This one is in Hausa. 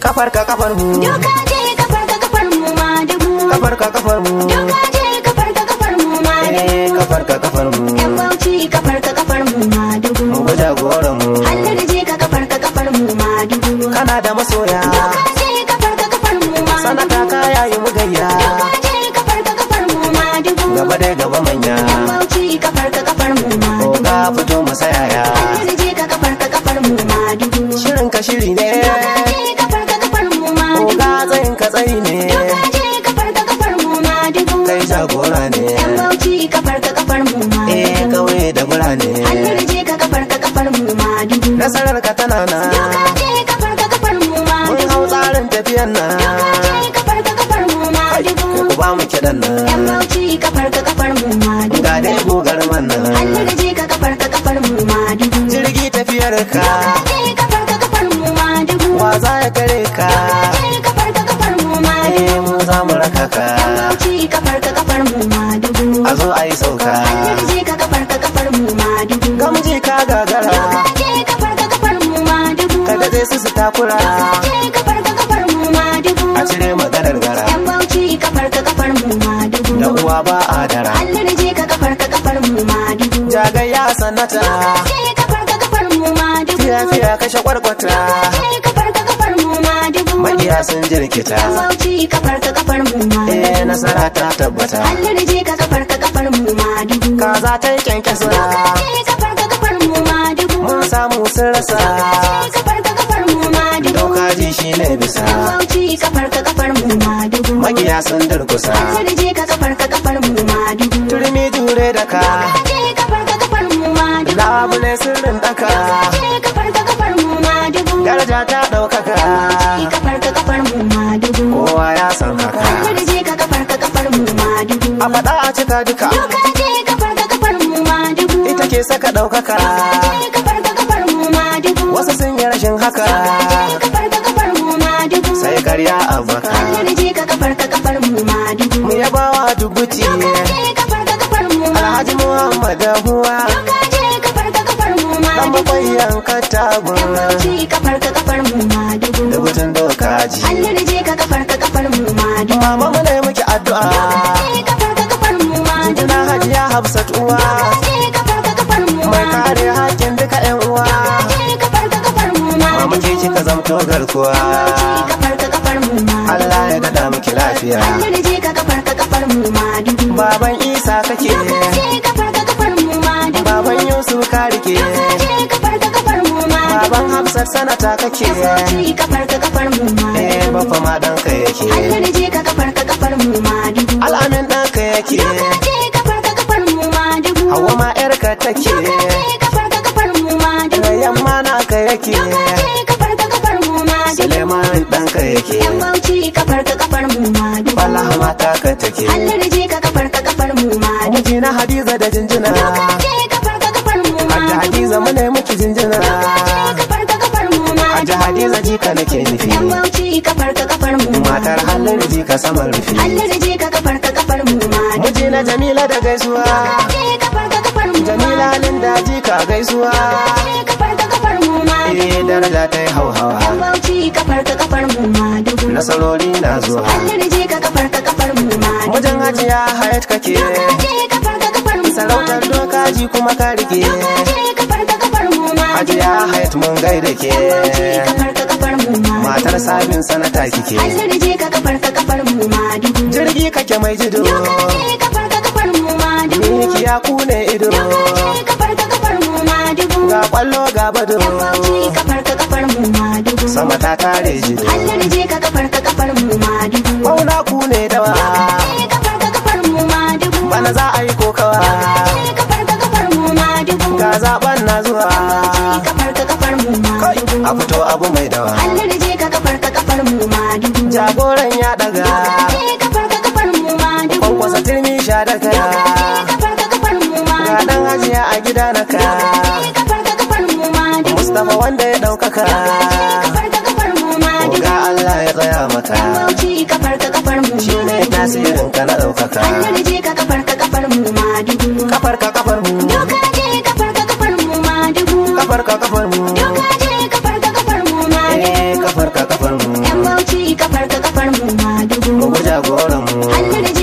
kafar ka kafar mu Doka je kafar ka kafar mu ma dubu. kafar ka kafar mu Doka je kafar ka kafar mu ma eh dubu. kafar ka kafar mu Yan bauchi kafar ka kafar mu ma dubu. mu ga jagoran mu Allah da je ka kafar ka kafar mu ma dubu. kana da masoya Doka je kafar ka kafar mu ma sanata dubu. ka yayi mu gayya Doka je kafar ka kafar mu ma dubu. gaba dai gaba manya Yan bauchi kafar ka kafar mu ma dubu. oga fito mu sayaya Allah da je ka kafar ka kafar mu ma dubu. shirin ka shiri ne Doka je kafar ka kafar mu ma dubu. oga tsayin ka tsayi ne Doka je kafar ka kafar mu ma dubu. kai jagora ne Yan bauchi kafar ka kafar mu ma eh dubu. kauye da birane Allah da je ka kafar ka kafar mu ma dubu. nasarar ka tana na Doka je kafar ka kafar mu ma mun dubu. hau tsarin tafiyan nan Doka je kafar ka kafar mu ma dubu. ku ba mu kiɗan Yan nan bauchi kafar ka kafar mu ma dubu. ga dai gogar man Allah nan da je ka kafar ka kafar mu ma dubu. jirgi tafiyar ka Doka je kafar ka kafar mu ma dubu. wa za ya kare ka Je kafar ka kafar mu ma dubu. eh mu za mu raka ka Yan bauchi kafar ka kafar mu ma dubu. a zo a yi sauka Allah da je ka kafar ka kafar mu ma dubu. gamji ka gagara Doka je kafar ka kafar mu ma dubu. ka daɗe su su takura Je kafar ka kafar mu ma dubu. a cire maganar gara Yan bauchi kafar ka kafar mu ma dubu. da uwa ba a dara Allah da je ka kafar ka kafar mu ma dubu. jagayya sanata Je kafar ka kafar mu ma dubu. fiya fiya kashe kwarkwata Je kafar ka kafar mu ma dubu. maƙiya sun jirkita Yan bauchi kafar ka kafar mu ma eh dubu. nasara ta tabbata Allah da je ka kafar ka kafar mu ma dubu. kaza ta yi kyankyasa Je kafar ka kafar mu ma dubu. mun samu sun rasa Je kafar ka kafar mu ma dubu. doka ji shi ne bisa Yan bauchi kafar ka kafar mu ma dubu. maƙiya sun durkusa Allah da je ka kafar ka kafar mu ma dubu. turmi jure da ka Je kafar ka kafar mu ma dubu. labule sirrin daka Je kafar ka kafar mu ma dubu. daraja ta ɗaukaka Je kafar ka kafar mu ma dubu. kowa ya san haka Allah da je ka kafar ka kafar mu ma dubu. a faɗa a cika duka Doka je kafar ka kafar mu ma dubu. ita ke saka ɗaukaka Je kafar ka kafar mu ma dubu. wasu sun yi rashin haka Je kafar ka kafar mu ma dubu. sai karya a baka Allah da je ka kafar ka kafar mu ma dubu. mu yabawa dubuti Je kafar ka kafar mu ma alhaji muhammad huwa Doka je kafar ka kafar mu ma dan dubu. bakwai yanka tagun Je kafar ka kafar mu ma dubu. dubutun dokaji Allah da je ka kafar ka kafar mu ma dubu. mama mu ne muke addu'a Je kafar ka kafar mu ma dubu. jinjina hajiya hafsat uwa Je kafar ka kafar mu ma mai dubu. kare hakkin duka yan uwa Je kafar ka kafar mu ma mama ke kika zamto garkuwa Je kafar ka kafar mu ma Allah ya dada miki lafiya Allah da je ka kafar ka kafar mu ma dubu. baban isa kake Je kafar ka kafar mu ma dubu. baban yusuf ka rike Je kafar ka kafar mu ma dubu. baban hafsat sanata kake Je kafar ka kafar mu ma eh dubu. bafa ma ɗanka yake Allah da je ka kafar ka kafar mu ma dubu. al'amin ɗanka yake Je kafar ka kafar mu ma dubu. hawa ma yarka take Je kafar ka kafar mu ma dubu. da yamma naka yake Je kafar ka kafar mu ma dubu. suleiman ɗanka yake Yan bauchi kafar ka kafar mu ma dubu. wallahi mata ka take Allah da je ka kafar ka kafar mu ma dubu. miji na hadiza da jinjina Je kafar ka kafar mu ma hadda dubu. hadiza mu ne miki jinjina Je kafar ka kafar mu ma hadda dubu. hadiza jika nake nufi Yan bauchi kafar ka kafar mu ma matar halin jika saman rufi Allah da je ka kafar ka kafar mu ma dubu. miji na jamila da gaisuwa Je kafar ka kafar mu ma jamila halin da jika gaisuwa Je kafar ka kafar mu ma dubu. eh daraja ta yi hauhawa Yan bauchi kafar ka kafar mu ma dubu. nasarori na zuwa Allah da je ka kafar ka kafar mu ma dubu. wajen hajiya hayat kake Je kafar ka kafar mu ma sarautar dubu. dokaji kuma ka rike Je kafar ka kafar mu ma dubu. hajiya hayat mun gaida ke Je kafar ka kafar mu ma dubu. matar sabin sanata kike Allah da je ka kafar ka kafar mu ma dubu. jirgi kake mai jido Je kafar ka kafar mu ma dubu. miki ya kune ido Je kafar ka kafar mu ma dubu. ga kwallo ga bado Je kafar ka kafar mu ma dubu. sama ta tare jido Allah da je ka kafar ka kafar mu ma dubu. kwauna kune dawa Je kafar ka kafar mu ma dubu. bana za a yi kokawa Je kafar ka kafar mu ma dubu. ga zaben na zuwa Je kafar ka kafar mu ma kai dubu. a fito abu mai dawa Allah da je ka kafar ka kafar mu ma dubu. jagoran ya daga Je kafar ka kafar mu ma dubu. kwankwasa turmi sha daga Je kafar ka kafar mu ma ga dubu. dan hajiya a gida na ka Je kafar ka kafar mu ma dubu. mustapha wanda ya daukaka Kafar ka kafar mu ma dubu. ga Allah ya tsaya maka Yan bauchi kafar ka kafar mu shi ne tasirin ka na daukaka Allah da je ka kafar ka kafar mu ma dubu. kafar ka kafar mu Doka je kafar ka kafar mu ma dubu. kafar ka kafar mu Doka je kafar ka kafar mu ma dubu. eh kafar ka kafar mu Yan kafar ka kafar mu ma dubu mu jagoran mu hannu da